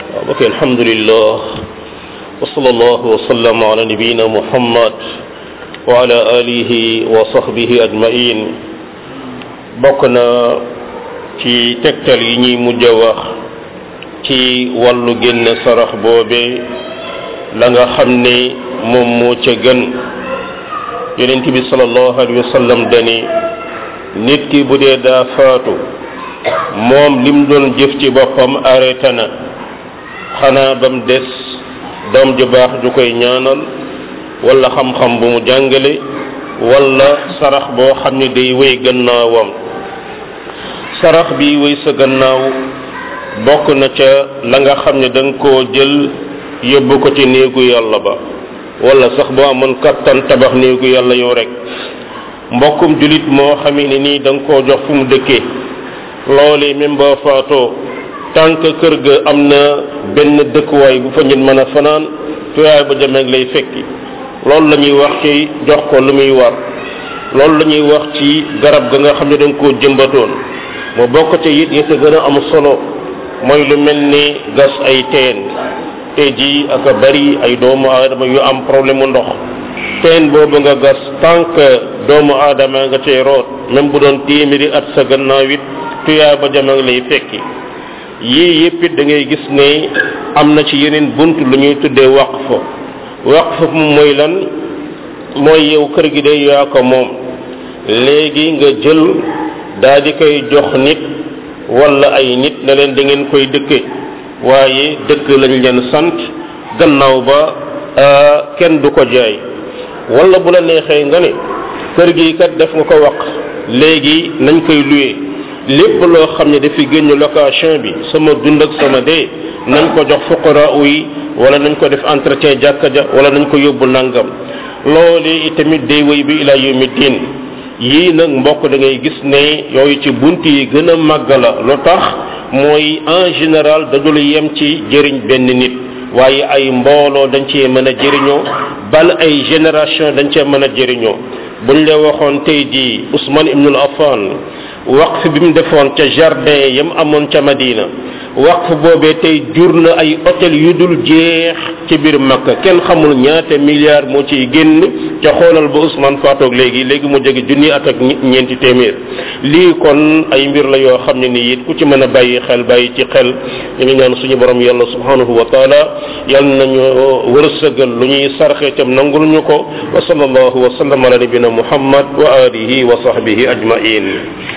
ok alhamdulillah wa sallallahu wa sallam ala nabiyina muhammad wa ala alihi wa sahbihi ajmain bokk na ci tegtal yi ñuy mujj a wax ci wàllu génne sarax boobe la nga xam ne moom moo ca gën yonent bi sallallahu alayhi wa sallam dani nit ki bu dee daa faatu moom lim doon jëf ci boppam arrêté na xanaa ba mu des doom ju baax ju koy ñaanal wala xam-xam bu mu jàngale wala sarax boo xam ne day wéy gannaawam sarax bi wéy sa gannaaw bokk na ca la nga xam ne da nga koo jël yóbbu ko ci néegu yàlla ba wala sax boo amoon kattan tabax néegu yàlla yow rek mbokkum julit moo xamee ne nii da nga koo jox fu mu dëkkee loolee même boo faatoo tànk kër ga am na benn dëkkuwaay bu fa nit mën a fanaan tuyaay ba jameeg lay fekki loolu la ñuy wax ci jox ko lu muy war loolu la ñuy wax ci garab ga nga xam ne da nga koo jëmbatoon mu bokk ca it yi sa gën a am solo mooy lu mel ni gas ay teen tey jii ak a bari ay doomu aadama yu am problème mu ndox teen boobu nga gas tànk doomu aadama nga cay root même bu doon téeméeri at sa gannaaw it tuyaa ba jameeg lay fekki yii yëpp it da ngay gis ne am na ci yeneen bunt lu ñuy tuddee waqf waqf moom mooy lan mooy yow kër gi day yaa ko moom léegi nga jël daa di koy jox nit wala ay nit ne leen da ngeen koy dëkke waaye dëkk lañ leen sant gannaaw ba kenn du ko jaay wala bu la neexee nga ne kër gi kat def nga ko waq léegi nañ koy luye lépp loo xam ne dafi génn location bi sama dund ak sama dee nañ ko jox fuqara yi wala nañ ko def entretien jàkka ja wala nañ ko yóbbu nangam loolu itamit day wéy bi ila yawmi diin yii nag mbokk da ngay gis ne yooyu ci bunt yi gën a màgg la lu tax mooy en général dañu yem ci jëriñ benn nit waaye ay mbooloo dañ cee mën a jëriñoo bal ay génération dañ cee mën a jëriñoo buñ la waxoon tey jii Ousmane ibnul Affan waqf bi mu defoon ca jardin yam amoon ca Madina waqf boobee tey jur na ay hôtel yu dul jeex ci biir Makka kenn xamul ñaata milliards moo ciy génn ca xoolal ba Ousmane faatoog léegi léegi mu jege junni at ak ñeenti téeméer lii kon ay mbir la yoo xam ne nii it ku ci mën a bàyyi xel bàyyi ci xel ñu ngi ñaan suñu borom yàlla subhanahu wa taala yal nañu wërsëgal lu ñuy sarxe tam nangul ñu ko wa sallallahu wa sallam ala nabina muhammad wa alihi wa sahbihi ajmain